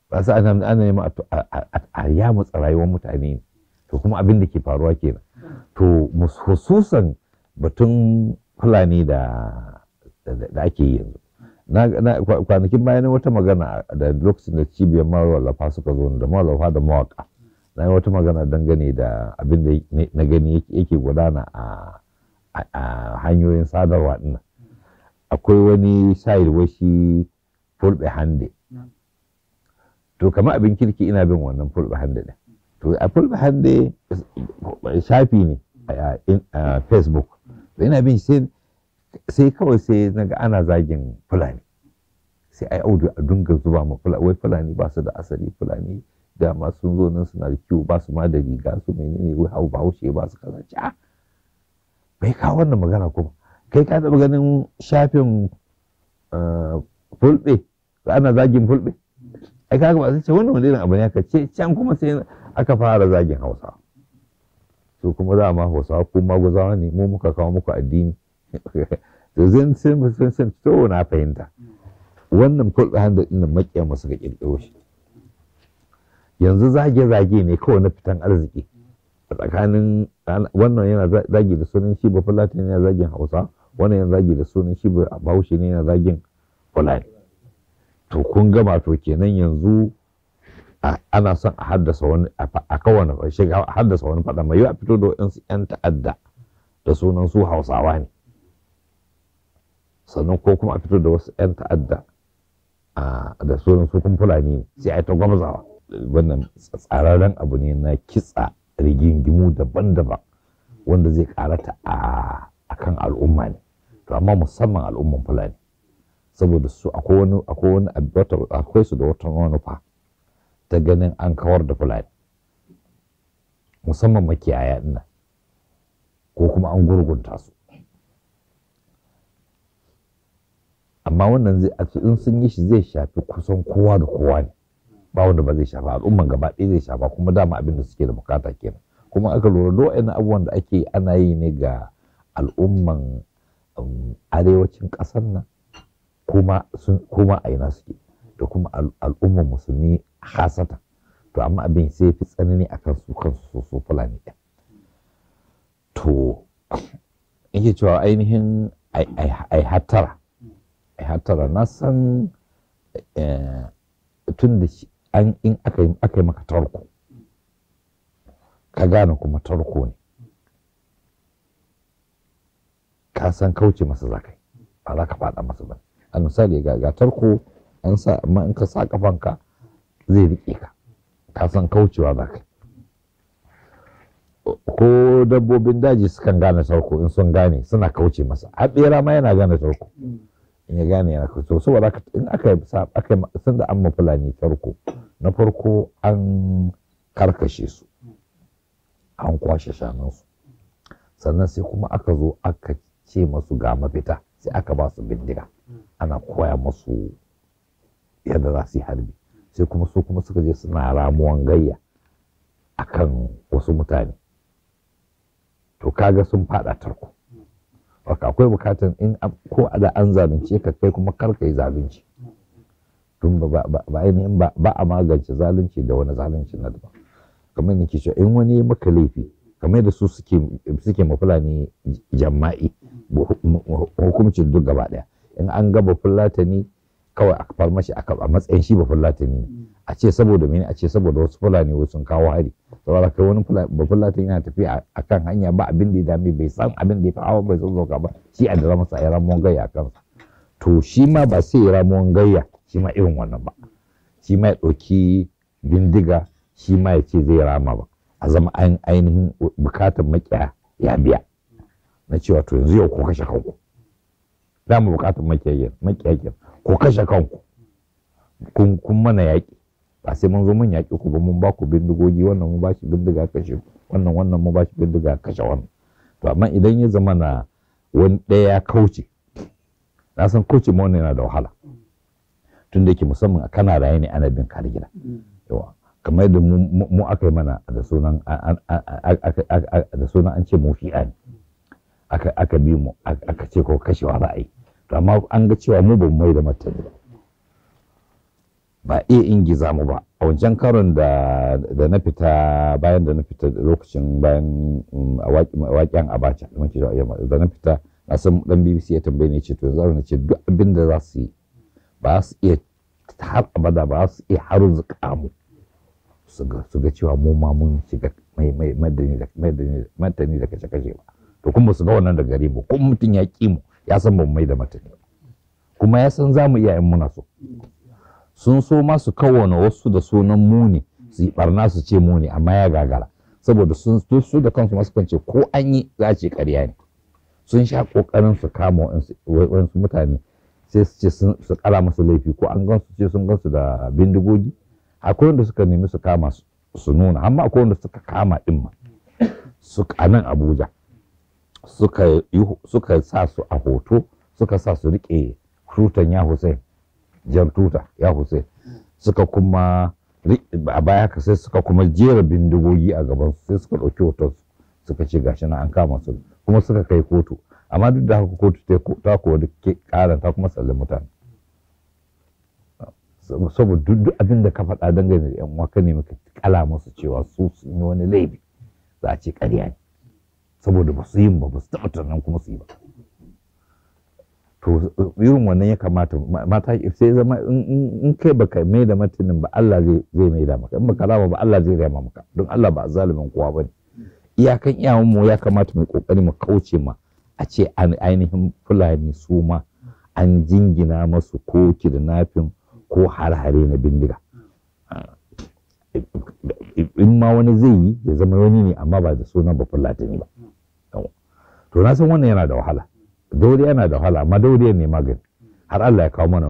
ba su ana ana neman a yamutsa rayuwar mutane ne to kuma abin da ke faruwa kenan to hususan batun fulani da da ake yi yanzu na kwanakin bayan wata magana da lokacin da cibiyar mawallafa suka zo da mawallafa da mawaka na yi wata magana dangane da abin da na gani yake gudana a hanyoyin sadarwa dinnan akwai wani sayil washi fulbe hande to kamar abin kirki ina bin wannan fulbe hande din to a fulbe hande shafi ne a facebook to ina bin sai sai kawai sai naga ana zagin fulani sai ai audio a dunga zuba ma fulani wai fulani ba su da asali fulani da ma sun zo nan suna da kiwo ba su ma da riga su menene wai hau bahaushe ba su kaza ci bai kawo wannan magana kuma kai ka taɓa ganin shafin fulɓe ana zagin fulɓe ai kaga ba sai ce wannan wani irin abu ne aka ce can kuma sai aka fara zagin hausa su kuma za ma hausawa ko maguzawa ne mu muka kawo muku addini to zan sun sun sun to na fahimta wannan fulɓe handa ɗin nan maƙiya masu ga ƙirƙiro shi yanzu zage-zage ne kawai na fitan arziki a tsakanin wannan yana zagi da sunan shi ba fulani yana zagin hausa wannan yana zagi da sunan shi ba bahaushe ne yana zagin fulani to kun gama to kenan yanzu ana son a haddasa wani a kawane shiga a haddasa wani faɗa mai a fito da waɗansu 'yan ta'adda da sunan su hausawa ne sannan ko kuma a fito da wasu 'yan ta'adda da sunan su kun fulani ne sai a yi ta gwamzawa wannan tsararren abu ne na kitsa rigingimu daban-daban wanda zai karata a kan al'umma ne to amma musamman al'umman fulani saboda su akwai wani akwai wani akwai su da wata manufa ta ganin an kawar da fulani musamman makiyaya ina ko kuma an gurgunta su amma wannan zai in sun yi shi zai shafi kusan kowa da kowa ne ba wanda ba zai shafa al'umman gaba ɗaya zai shafa kuma dama abin da suke da bukata kenan kuma aka lura da wa'annan abubuwan da ake ana yi ne ga al'umman arewacin ƙasar nan kuma kuma a ina suke da kuma al'umman musulmi hasata to amma abin sai fi tsanani akan su kansu su su fulani ɗin to yake cewa ainihin ai hattara ai hattara na san tun da an in aka yi aka yi maka tarko ka gane kuma tarko ne ka san kauce masa za ka yi ba za ka faɗa masa ba a misali ga ga tarko an sa amma in ka sa kafanka zai riƙe ka ka san kaucewa za ka yi ko dabbobin daji sukan gane tarko in sun gane suna kauce masa har ɓera ma yana gane tarko in ya gane yana kauce saboda in aka aka sun da an fulani tarko na farko an karkashe su an kwashe shanunsu sannan sai kuma aka zo aka ce masu ga mafita sai aka ba su bindiga ana koya masu yadda za su yi harbi sai kuma su kuma suka je suna ramuwan gayya akan wasu mutane to kaga sun fada tarko Waka akwai bukatan in ko da an zalunce ka kai kuma kar ka yi zalunci tun ba ainihin ba a magance zalunci da wani zalunci na daban kamar nake cewa in wani maka laifi kamar da su suke suke mafulani jama'i hukumcin duk gaba daya in an gaba fulatani kawai a far mashi a matsayin shi ba fulatani a ce saboda mene a ce saboda wasu fulani wasu sun kawo hari saboda kai wani ba fulatani yana tafiya a kan hanya ba abin da ya dame bai san abin da ya fi hawa bai san zoka ba shi a dara masa ya ramuwan gayya a kansa to shi ma ba sai ya ramuwan gayya shi ma irin wannan ba shi ma ya ɗauki bindiga shi ma ya ce zai rama ba a zama ainihin bukatar makiya ya biya na cewa to yanzu yau ko kashe kanku za mu bukatar makiya makiya ko kashe kanku kun mana yaƙi ba sai mun zo mun yaƙi ku ba mun ba ku bindigogi wannan mun ba shi bindiga kashe wannan wannan mun ba shi bindiga kashe wannan to amma idan ya zama na wani ɗaya ya kauce na san kauce ma wannan yana da wahala tun da yake musamman a kana raye ne ana bin kare gida yawa kamar yadda mu aka yi mana da sunan da sunan an ce mu shi'a ne aka bi mu aka ce ko kashewa za a yi to amma an ga cewa mu ba mu mai da martani ba ba iya ingiza mu ba a wancan karon da da na fita bayan da na fita lokacin bayan um, a waƙi- waƙen abacha da muke da da na fita na san dan BBC ya tambaye ni ce to yanzu na ce duk abin da za su yi ba su iya har abada ba su iya harzuka mu su ga su ga cewa mu ma mun shiga mai mai madani da madani madani da kace kace ba to kuma su ga wannan da gare mu kuma mutum ya ki mu ya san ba mu mai da matani ba. kuma ya san za mu iya in muna so sun so ma su kawwana wasu da sunan muni su yi barna su ce muni amma ya gagara saboda sun su su da kansu masu kance ko an yi za a ce ƙarya ne sun sha ƙoƙarin su kama waɗansu waɗansu mutane sai su ce sun- su kala musu laifi ko an gansu ce sun gansu da bindigogi akwai wanda suka nemi su kama su- su nuna amma akwai wanda suka kama din ma suka a nan abuja suka yi suka sa su a hoto suka sa su rike tutan ya hussein jan tuta ya hussein suka kuma ri- a baya haka sai suka kuma jera bindigogi a gaban su sai suka ɗauki hoton su suka ce gashi na an kama su kuma suka kai kotu amma duk da haka kotu ta ko- ta kuwa duk ke ƙara ta kuma sallin mutane Sab- saboda duk duk abin da ka faɗa dangane da yan uwa ka ne maka kala musu cewa su sun yi wani laifi za a ce ƙarya ne saboda ba su yin ba ba su taɓa tunanin kuma su yi ba to irin wannan ya kamata ma- mata sai zama in- in in kai baka mai da martanin ba Allah zai zai mai da maka in baka rama ba Allah zai rama maka don Allah ba zalimin kowa bane iyakan iyawan mu ya kamata mu yi kokari mu kauce ma a ce an ainihin fulani su ma an jingina masu ko kidnapping ko har-hare na bindiga in ma wani zai yi ya zama wani ne amma ba da sunan ba fulatani ba to na san wannan yana da wahala dauriya yana da wahala amma dauriya ne magani har Allah ya kawo mana